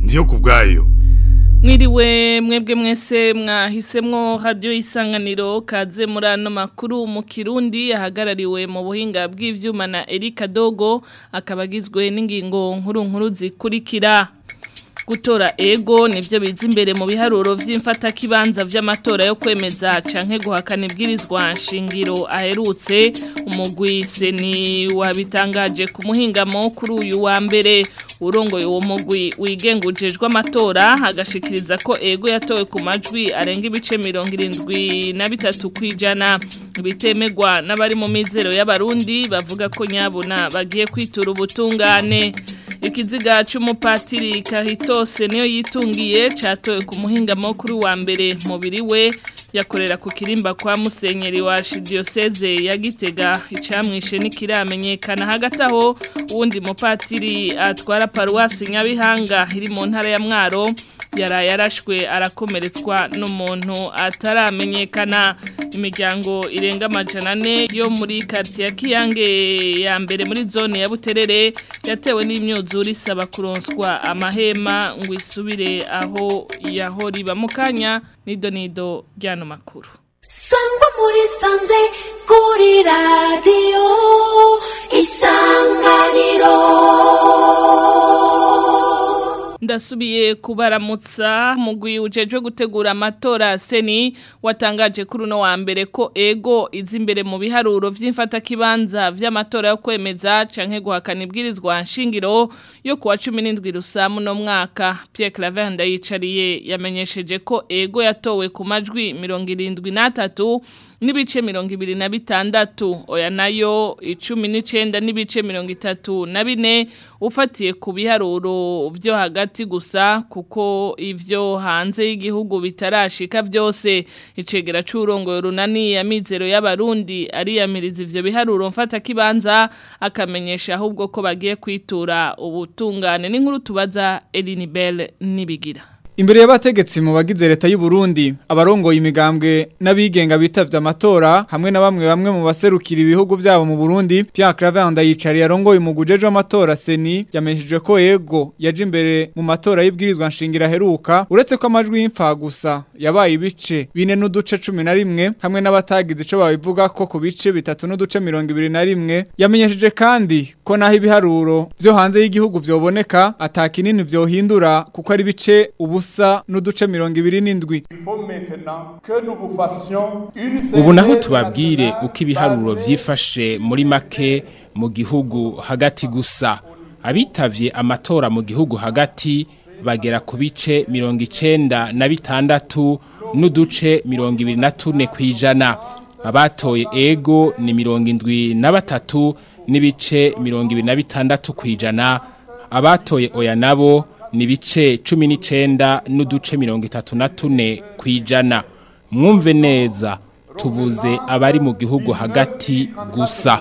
ndiyo kubwayo Mwiriwe mwebwe mwese mwahisemwo radio isanganiro kaze muri ano makuru mu Kirundi ahagarariwe mu buhinga bw'ivyuma na Erika Dogo akabagizwe n'ingingo nkuru nkuru zikurikira gutora ego nivyo biza imbere mu biharuro vy'imfata kibanza vy'amatora yo kwemeza canke guhakana ibwirizwa nshingiro aherutse umugwi seni wabitangaje ku muhingamo kuri uyu wa mbere urongoye uwo mugwi wigengujejwe amatora agashikiriza ko ego yatowe ku majwi arenga ibice mirongo irindwi na bitatu kwijana bitemegwa n'abari mu mizero y'abarundi bavuga ko nyabuna bagiye kwitura ubutungane ikiziga c'umupatiri kahitose niyo yitungiye catowe ku muhingamo kuri wa mbere mubiri we yakorera ku kirimba kwa musenyeri wa archdiocese ya Gitega icamwishe nikiramenyekana hagati aho uwundi mupatiri atwara paruwasi Nyabihanga iri mu ntara ya Mwaro yaraye arashwe arakomeretswa n'umuntu ataramenyekana imiryango irenga amajana ane yo muri kati ya Kiyange ya mbere muri zone ya Buterere yatewe n'imyuzure isaba kuronswa amahema ngo isubire aho yahori bamukanya nido nido ryano makuru sangwa muri sanze kuri radiyo isanganiro ndasubiye kubaramutsa mugwi ujejwe gutegura amatora seni watangaje kuri uno wa mbere ko ego izi imbere mu biharuro vy'imfata kibanza vy'amatora yo kwemeza canke guhakana ibwirizwa nshingiro yo kuwa 17 rusamu no mwaka Pierre Claver ndayicariye yamenyesheje ko ego yatowe ku majwi 73 n'ibice mirongo ibiri na bitandatu oya nayo icumi n'icenda n'ibice mirongo itatu na bine ufatiye ku biharuro byo hagati gusa kuko ivyo hanze y'igihugu bitarashika vyose icegera c'urongoye runani ya mizero y'abarundi ariyamiriza ivyo biharuro mfata kibanza akamenyesha ahubwo ko bagiye kwitura ubutungane n'inkuru tubaza Elinibel nibigira Imbere y'abategetsi mu bagize leta y'u Burundi abarongoye imigambwe n'abigenga bitavye amatora hamwe na bamwe bamwe mu baserukira ibihugu byabo mu Burundi Pierre Cravenda yicari yarongoye mu gujeje amatora Seni yamesheje ko yego yaje imbere mu matora y'ibwirizwa nshingira heruka uretse ko amajwi y'imfa gusa yabaye ibice bine n'uduce 11 hamwe n'abatagize ico babivuga ko ku bice bitatu n'uduce 21 yamenyesheje kandi ko naho ibiharuro byo hanze y'igihugu vyoboneka atakinini vyohindura kuko ari bice ubu ubusa n'uduce mirongo ibiri n'indwi ubu naho tubabwire uko ibiharuro byifashe muri make mu gihugu hagati gusa abitavye amatora mu gihugu hagati bagera ku bice mirongo icenda na bitandatu n'uduce mirongo ibiri na tune kw'ijana abatoye ego ni mirongo indwi na batatu n'ibice mirongo ibiri na bitandatu kw'ijana abatoye oya nabo ni bice cumi n'icenda n'uduce mirongo itatu na tune kw'ijana mwumve neza tuvuze abari mu gihugu hagati gusa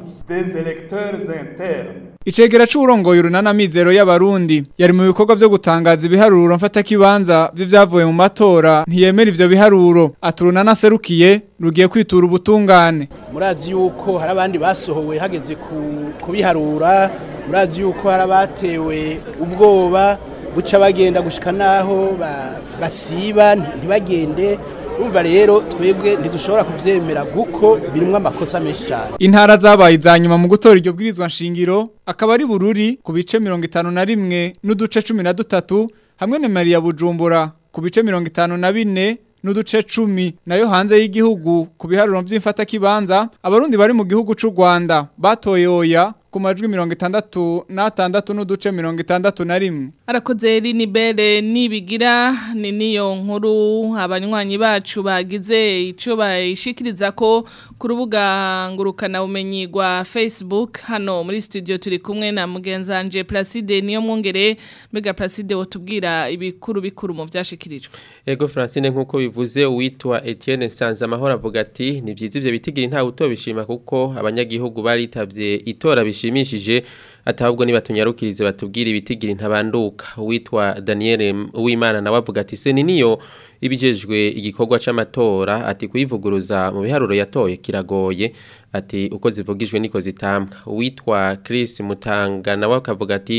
Icegera c'urongoye urunana mizero y'abarundi yari mu bikorwa byo gutangaza ibiharuro mfata kibanza vy'ivyavuye mu matora ntiyemera ivyo biharuro aturunana serukiye rugiye kwitura ubutungane murazi yuko hari abandi basohowe hageze kubiharura murazi yuko hari abatewe ubwoba guca bagenda gushika naho basiba ntibagende umva rero twebwe ntidushobora kuvyemera guko birimwe amakosa menshi cyane intara zabaye za nyuma mu gutora iryo bwirizwa nshingiro akaba ari bururi ku bice 51 n'uduce 13 hamwe na Maria Bujumbura ku bice 54 n'uduce 10 nayo hanze y'igihugu ku biharuro by'imfata kibanza abarundi bari mu gihugu c'u Rwanda batoye oya ku majwi mirongo itandatu n'atandatu n'uduce mirongo itandatu na rimwe arakoze rinibere nibigira ni niyo nkuru abanywanyi bacu bagize icyo bayishikiriza ko ku rubuga ngurukana bumenyi rwa facebook hano muri studio turi kumwe na mugenzanje placide niyo mwongere mbega placide wotubwira ibikuru bikuru mu byashikirijwe Ego Francine nkuko bivuze uwitwa Etienne Sanza amahoro avuga ati ni byiza ivyo bitigira nta utobishima kuko abanyagihugu baritavye itora bishimishije atabwo nibatunyarukirize batubwira ibitigira ntabanduka uwitwa Daniel Uwimana nawe avuga ati se ni niyo ibijejwe igikorwa c'amatora ati kuyivuguruza mu biharuro yatoye kiragoye ati uko zivugijwe niko zitambwa uwitwa Chris Mutanga nawe akavuga ati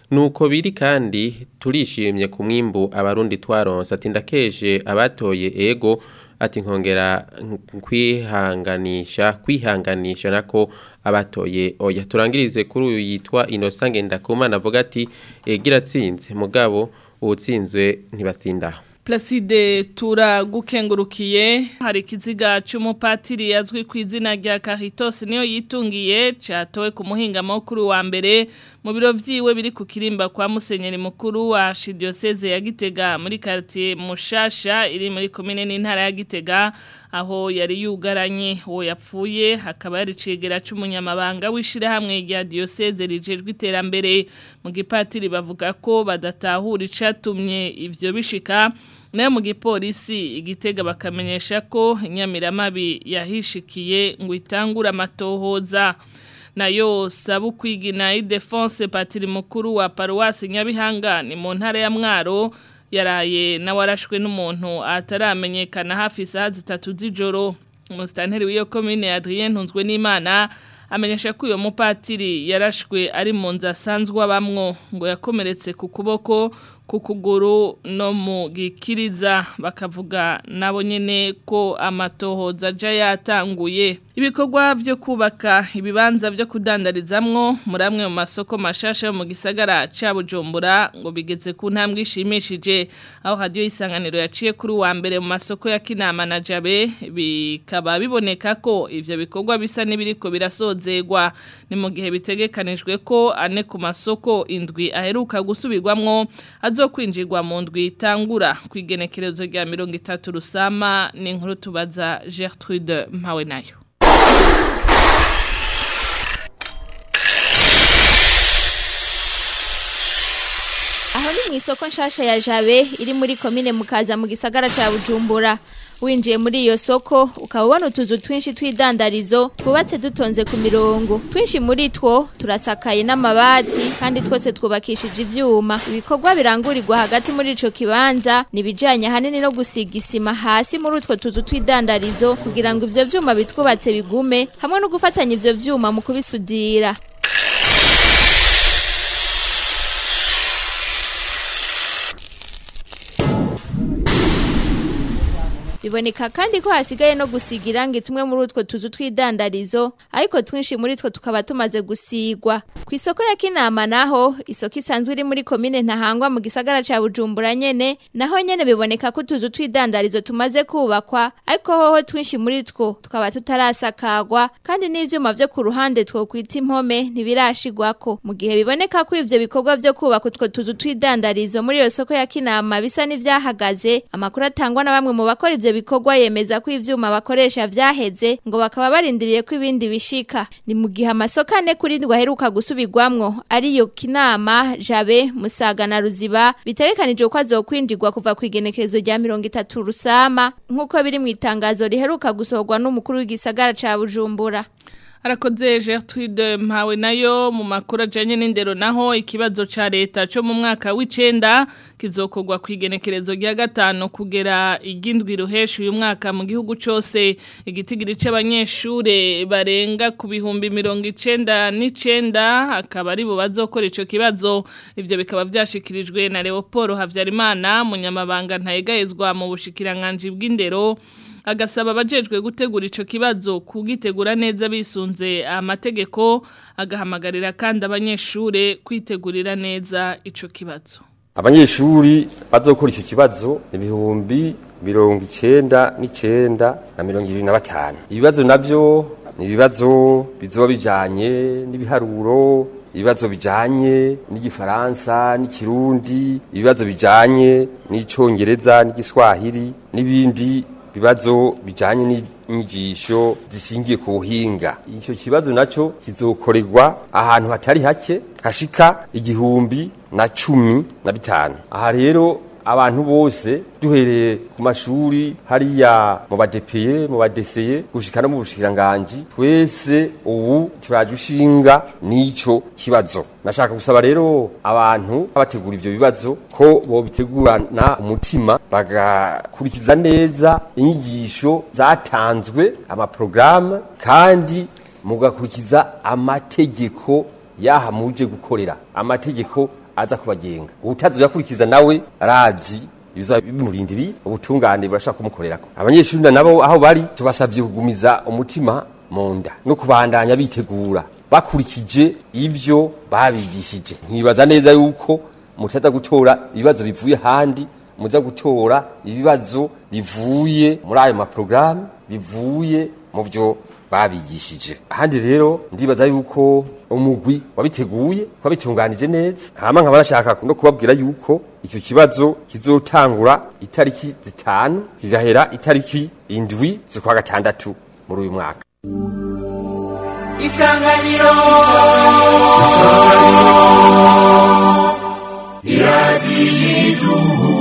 nuko biri kandi turishimye ku mwimbu abarundi twaronse ati ndakeje abatoye ego ati nkongera kwihanganisha kwihanganisha nako abatoye oya turangirize kuri uyu yitwa Innocent Ngendakumana avuga ati egira tsinze mugabo uwutsinzwe ntibatsindaho Placide turagukengurukiye hari ikiziga cy'umupatiri yazwi ku izina rya Caritas niyo yitungiye cyatowe ku muhinga mukuru wa mbere mu biro vyiwe biri ku kirimba kwa musenyeri mukuru wa Diocese ya Gitega muri quartier Mushasha iri muri commune n'intara ya Gitega aho yari yugaranye uwo yapfuye hakaba yari cegera c'umunyamabanga w'ishirahamwe rya Diocese rijejwe iterambere mu gipatiri bavuga ko badatahura icatumye ivyo bishika nayo mu gipolisi igitega bakamenyesha ko inyamiramabi yahishikiye ngo itangure amatohoza nayo sabu kwigina idefense patiri mukuru wa paruwasi nyabihanga ni mu ntara ya mwaro yaraye nawarashwe n'umuntu ataramenyekana hafi isaha zitatu z'ijoro umusitanteri w'iyo komine Adrien Ntunzwe n'Imana amenyesha ko uyo mupatiri yarashwe ari mu nzu asanzwe abamwo ngo yakomeretse ku kuboko ku kuguru no mu gikiriza bakavuga nabo nyene ko amatohoza aja yatanguye ibikorwa byo kubaka ibibanza byo kudandarizamwo muri amwe mu masoko mashasha yo mu gisagara ca Bujumbura ngo bigeze ku ntambwe ishimishije aho radio isanganiro yaciye kuri wa mbere mu masoko ya Kinama na Jabe bikaba biboneka ko ivyo bikorwa bisa n'ibiriko birasozegwa ni mu gihe bitegekanijwe ko ane ku masoko indwi aheruka gusubirwamwo azokwinjirwa mu ndwi itangura ku igenekerezo rya mirongo itatu rusama ni inkuru tubaza Gertrude mpawe nayo aho ni mu isoko nshasha ya jabe iri muri komine mukaza mu gisagara ca bujumbura winjiye muri iyo soko ukaba ubona utuzu twinshi tw'idandarizo twubatse dutonze ku mirongo twinshi muri two turasakaye n'amabati kandi twose twubakishije ivyuma ibikorwa birangurirwa hagati muri ico kibanza nibijanye ahanini no gusiga isima hasi muri utwo tuzu tw'idandarizo kugira ngo ivyo vyuma bitwubatse bigume hamwe no gufatanya ivyo vyuma mu kubisudira biboneka kandi ko hasigaye no gusiga irangi tumwe muri utwo tuzu tw'idandarizo ariko twinshi muri two tukaba tumaze gusigwa ku isoko ya kinama naho isoko isanzwe iri muri komine ntahangwa mu gisagara ca bujumbura nyene naho nyene biboneka ko utuzu tw'idandarizo tumaze kubakwa ariko hoho twinshi muri two tukaba tutarasakagwa kandi n'ivyuma vyo ku ruhande two kwita impome ntibirashigwako mu gihe biboneka ko ivyo bikorwa vyo kubaka utwo tuzu tw'idandarizo muri iyo soko ya kinama bisa n'ivyahagaze amakuru atangwa na bamwe mu bakora ivyo bikorwa yemeza ko ivyuma bakoresha vyaheze ngo bakaba barindiriye ko ibindi bishika ni mu gihe amasoko ane kuri ndwi aheruka gusubirwamwo ariyo kinama jabe musaga na ruziba biterekanijwe ko azokwinjirwa kuva ku igenekerezo rya mirongo itatu rusama nk'uko biri mu itangazo riheruka gusohorwa n'umukuru w'igisagara ca bujumbura Arakoze Gertrude mpawe nayo mu makuru ajanye n'indero naho ikibazo ca leta cyo mu mwaka w'icenda kizokorwa ku igenekerezo rya gatano kugera igindwi ruhesha uyu mwaka mu gihugu cose igitigiri c'abanyeshure barenga ku bihumbi mirongo icenda n'icenda akaba ari bo bazokora ico kibazo ivyo bikaba vyashikirijwe na Leopold Havyarimana munyamabanga ntayegayezwa mu bushikiranganji bw'indero agasaba abajejwe gutegura ico kibazo kugitegura neza bisunze amategeko agahamagarira kandi abanyeshure kwitegurira neza ico kibazo abanyeshuri bazokora icyo kibazo ibihumbi mirongo icenda n'icenda na mirongo ibiri na batanu ibibazo navyo ni ibibazo bizoba bijanye n'ibiharuro ibibazo bijanye n'igifaransa n'ikirundi ibibazo bijanye n'icongereza n'igiswahili n'ibindi bibazo bijanye n'inyigisho zishingiye ku buhinga icyo kibazo naco kizokorerwa ahantu hatari hake hashika igihumbi na cumi na bitanu aha rero abantu bose duhereye ku mashuri hariya mu badepeye mu badeseye gushika no mu bushikiranganji twese ubu turaje ushinga n'ico kibazo nashaka gusaba rero abantu bategura ivyo bibazo ko bobitegurana umutima bagakurikiza neza inyigisho zatanzwe amaprograme kandi mugakurikiza amategeko yaha muje gukorera amategeko aza kubagenga utazoyakurikiza nawe arazi ibiza bimurindiri ubutungane burashaka kumukorerako abanyeshuri nabo aho bari tubasabye kugumiza umutima mu nda no kubandanya bitegura bakurikije ibyo babigishije nkibaza neza yuko mutaza gutora ibibazo bivuye handi muza gutora ibibazo bivuye muri ayo maporogaramu bivuye mu byo babigishije ahandi rero ndibaza yuko umugwi wabiteguye wabitunganije neza hama nkaba nashaka no kubabwira yuko icyo kibazo kizotangura itariki zitanu kigahera itariki indwi z'ukwa gatandatu muri uyu mwaka isanganiro iradiyo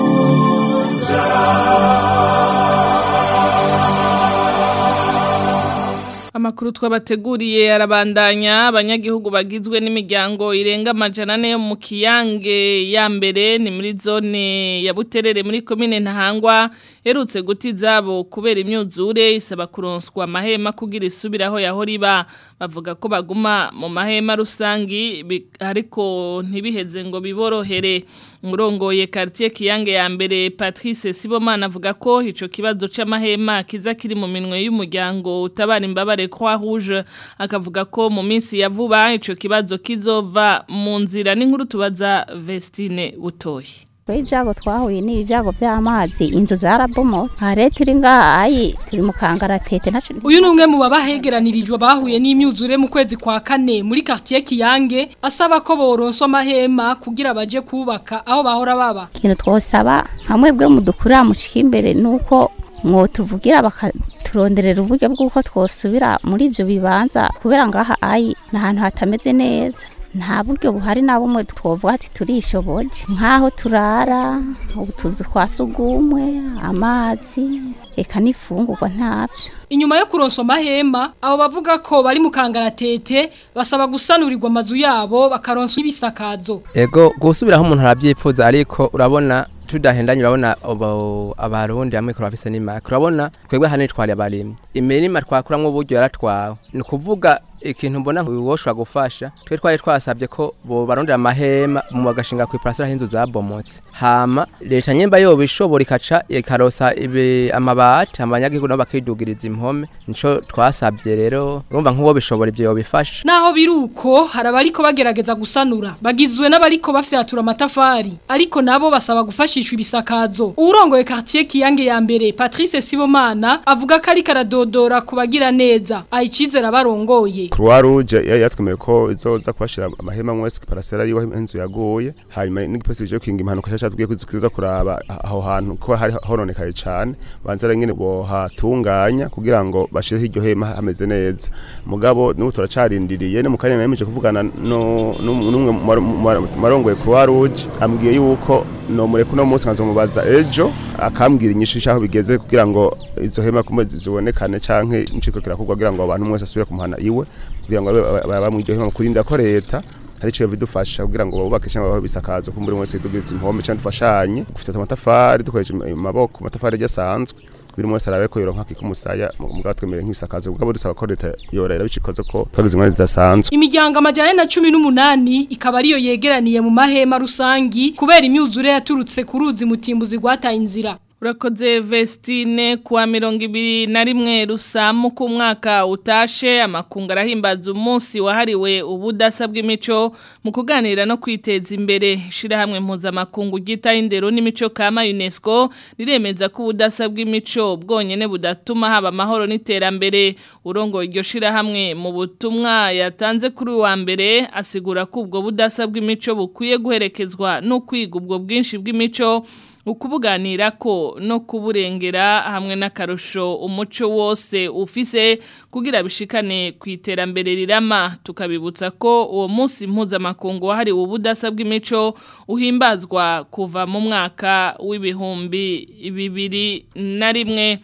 Amakuru twabateguriye arabandanya abanyagihugu bagizwe n'imiryango irenga amajana ane yo mu kiyange ya mbere ni muri zone ya Buterere muri komine Ntahangwa herutse guti izabo kubera imyuzure isaba kuronswa amahema kugira isubiraho yaho riba bavuga ko baguma mu mahema rusangi bi- ariko ntibiheze ngo biborohere umurongoye quartier kiyange ya mbere Patrice Sibomana avuga ko ico kibazo c'amahema kiza kiri mu minwe y'umuryango utabara imbabare Croix Rouge akavuga ko mu minsi ya vuba ico kibazo kizova mu nzira n'inkuru tubaza Vestine Butoyi Kwe ibyago twahuye ni ibyago by'amazi inzu zarabomotse aha rero turi ngahayi turi mu kangaratete naco Uyu ni umwe mu babahegeranirijwe bahuye n'imyuzure mu kwezi kwa kane muri quartier Kiyange asaba ko boronswa amahema kugira baje kubaka aho bahora baba. ikintu twosaba hamwe bwe mudukurira mushika imbere nuko mwotuvugira bakaturonderera uburyo bw'uko twosubira muri ibyo bibanza kubera ngaha ayi ni ahantu hatameze neza nta buryo buhari na bumwe twovuga ati turishoboje nk'aho turara utuzu twa sugumwe amazi eka n'ifungurwa ntabyo Inyuma yo kuronswa amahema abo bavuga ko bari mu kangaratete basaba gusanurirwa amazu yabo bakaronswa ibisakazo. Ego gusubiraho umuntu arabyipfuza ariko urabona tudahendanye urabona abo- abarundi hamwe kurafise n'imaka urabona twebwe hano twari abarimyi imirima twakuramwo uburyo yaratwawe ni ukuvuga ikintu mbona woshobora gufasha twe twari twasabye ko bo barondera amahema mu bagashinga ku iparasera h'inzu zabomotse hama leta nyemba yoba ishobora ikaca ikarosa ibi amabati abanyagihugu nabo bakidugiriza impome nico twasabye rero urumva nk'uwo bishobora ibyo yobifasha Naho biruko hari abariko bagerageza gusanura bagizwe n'abariko bafyatura amatafari ariko nabo basaba gufashishwa ibisakazo. Urongoye quartier Kiyange ya mbere Patrice Sibomana avuga ko ari karadodora kubagira neza ayicizera barongoye. Croix Rouge yari yatwemeye ko izoza kubashira amahema mwese parasera yiwe inzu yaguye hanyuma n'igipolisi cyo kinga impanuka cyatubwiye ko iziza kuraba aho hantu ko hari hononekaye cyane banza rero nyine bohatunganya kugira ngo bashireho iryo hema hameze neza mugabo n'ubu turacarindiriye no mu kanya nemeje kuvugana no n'umwe mu marongoye Croix Rouge ambwiye yuko no mureko no munsi nkazomubaza ejo akambwira inyishu cyaho bigeze kugira ngo izo hema kumwe zibonekane canke inciko kirakugwa kugira ngo abantu mwese asubire kumuhana iwe kugira ngo bamwiryo hema kurinda ko leta hari cyo bidufasha kugira ngo bubake cyangwa baho bisakazo kumbura mwese dugize impome cyangwa dufashanye gufite amatafari dukoresha amaboko amatafari asanzwe biri mwese arabe ko yoronka kikumusaya mugabo twemere nk'isakazo mugabo dusaba ko leta yorera bicikoze ko twagize ingwara zidasanzwe Imiryango amajana na cumi n'umunani ikaba ariyo yegeraniye mu mahema rusangi kubera imyuzure yaturutse ku ruzi mutimbuzi rwataye inzira. Urakoze Vestine kuwa mirongo ibiri na rimwe rusamu ku mwaka utashe amakunga arahimbaza umunsi wahariwe ubudasa bw'imico mu kuganira no kwiteza imbere ishirahamwe mpuzamakungu ryita indero n'imico kama UNESCO riremeza ko ubudasa bw'imico bwonyene budatuma haba amahoro n'iterambere urongo iryo shirahamwe mu butumwa yatanze kuri wa mbere asigura ko ubwo budasa bw'imico bukwiye guherekezwa no kwiga ubwo bwinshi bw'imico ukubuganira ko no kuburengera hamwe n'akarusho umuco wose ufise kugira bishikane ku iterambere rirama tukabibutsa ko uwo munsi mpuzamakungu wahariwe ubudasa bw'imico uhimbazwa kuva mu mwaka w'ibihumbi bibiri na rimwe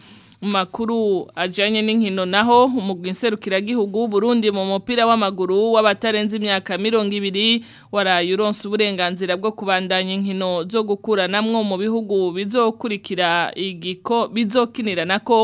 makuru ajanye n'inkino naho umugwi nserukiragihugu Burundi mu mupira w'amaguru w'abatarenze imyaka 200 waraye uronse uburenganzira bwo kubandanya inkino zo gukuranamwo mu bihugu bizokurikira igiko bizokinira nako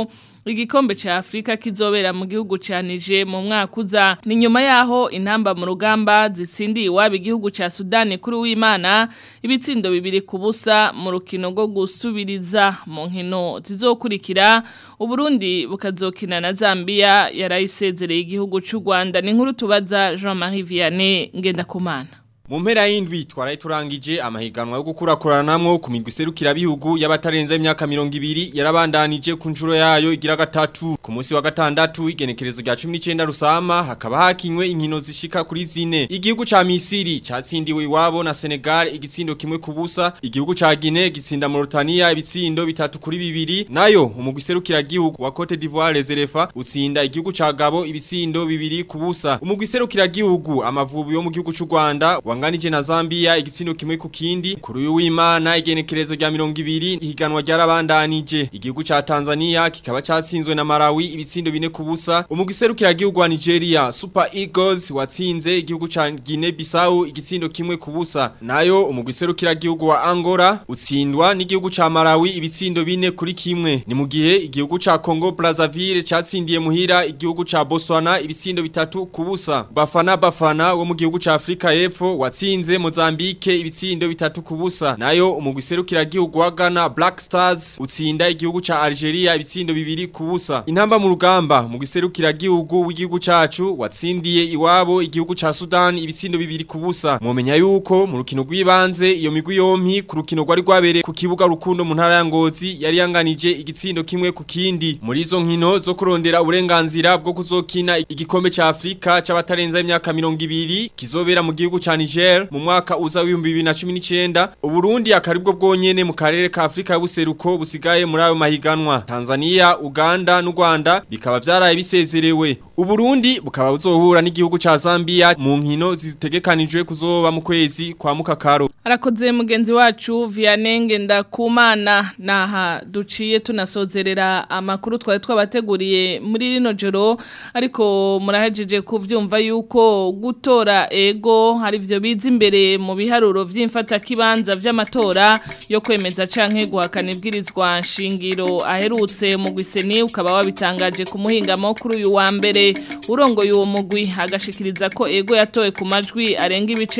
igikombe ca Afrika kizobera mu gihugu canije mu mwaka uza ni nyuma yaho intamba mu rugamba zitsindiye iwabo igihugu ca Sudani kuri w'Imana ibitsindo bibiri ku busa mu rukino rwo gusubiriza mu nkino zizokurikira Uburundi bukazokina na Zambia yarayisezereye igihugu c'u Rwanda ni nkuru tubaza Jean-Marie Vianney Ngendakumana Mu mpera y'indwi twaraye turangije amahiganwa yo gukurakuranamwo ku migwi serukira bihugu y'abatarenze imyaka 200 yarabandanije ku njuro yayo igira gatatu ku munsi wa gatandatu igenekerezo rya 19 rusama hakaba hakinywe inkino zishika kuri zine igihugu ca Misiri catsindiwe iwabo na Senegal igitsindo kimwe ku busa igihugu ca Guinea gitsinda Mauritania ibitsindo bitatu kuri bibiri nayo umugwi serukira gihugu wa Cote d'Ivoire les Elephants utsinda igihugu ca Gabo ibitsindo bibiri ku busa umugwi serukira gihugu amavubi yo mu gihugu c'u Rwanda wanganije na Zambia igitsindo kimwe ku kindi kuri uyu w'Imana igenekerezo rya 200 ihiganwa ryarabandanije igihugu ca Tanzania kikaba catsinzwe na Malawi ibitsindo bine ku busa umugwi serukira gihugu wa Nigeria Super Eagles watsinze igihugu ca Guinea Bissau igitsindo kimwe ku busa nayo umugwi serukira gihugu wa Angola utsindwa n'igihugu ca Malawi ibitsindo bine kuri kimwe ni mu gihe igihugu ca Congo Brazzaville catsindiye muhira igihugu ca Botswana ibitsindo bitatu ku busa Bafana Bafana wo mu gihugu ca Afrika y'Epfo watsinze Mozambique ibitsindo bitatu ku busa nayo umugwi serukira gihugu wa Ghana Black Stars utsinda igihugu ca Algeria ibitsindo bibiri ku busa intamba mu rugamba mu giserukira gihugu w'igihugu cacu watsindiye iwabo igihugu ca Sudan ibitsindo bibiri ku busa mumenya yuko mu rukino rw'ibanze iyo migwi yompi ku rukino rwari rwabereye ku kibuga rukundo mu ntara ya Ngozi yari yanganije igitsindo kimwe ku kindi muri izo nkino zo kurondera uburenganzira bwo kuzokina igikombe ca Afrika c'abatarenza imyaka 200 kizobera mu gihugu ca Niger mu mwaka uza w'ibihumbi bibiri na cumi n'icyenda uburundi akaribwo bwonyene mu karere ka afurika y'ubuseruko busigaye muri ayo mahiganwa tanzania uganda n'u rwanda bikaba byaraye bisezerewe uburundi bukaba buzohura n'igihugu ca zambia mu nkino zitegekanijwe kuzoba mu kwezi kwa mukakaro arakoze mugenzi wacu vianenge ndakumana naha duciye tunasozerera amakuru twari twabateguriye muri rino joro ariko murahejeje kuvyumva yuko gutora ego hari ivyo biza imbere mu biharuro vy'imfata kibanza vy'amatora yo kwemeza canke guhakana ibwirizwa nshingiro aherutse mu gwiseni ukaba wabitangaje ku muhingamo kuri uyu wa mbere urongoye uwo mugwi agashikiriza ko ego yatowe ku majwi arenga ibice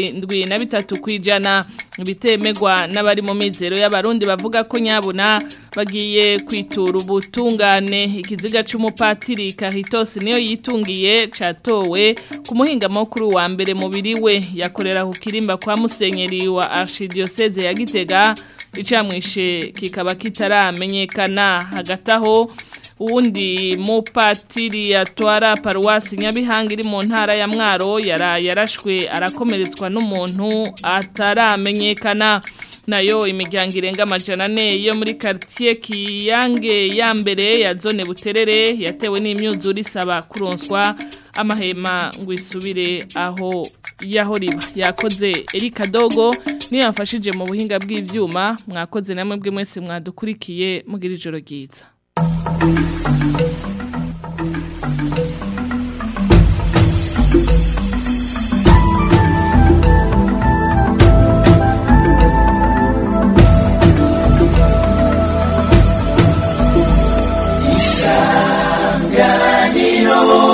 73 kwijana bitemegwa n'abari mu mizero y'abarundi bavuga ko nyabuna bagiye kwitura ubutungane ikiziga c'umupatiri Kahitos niyo yitungiye catowe ku muhingamo kuri wa mbere mubiri we yakorera ku kirimba kwa musenyeri wa Archidiocese ya Gitega icamwishe kikaba kitaramenyekana hagati aho uwundi mupatiri yatwara paruwasi nyabihanga iri mu ntara ya mwaro yara yarashwe arakomeretswa n'umuntu ataramenyekana nayo imiryango irenga amajana ane yo muri quartier Kiyange ya mbere ya zone Buterere yatewe n'imyuzure isaba kuronswa amahema ngo isubire aho yaho riba yakoze Erika Dogo niyo yafashije mu buhinga bw'ivyuma mwakoze namwe bwe mwese mwadukurikiye mugira ijoro ryiza isanganiro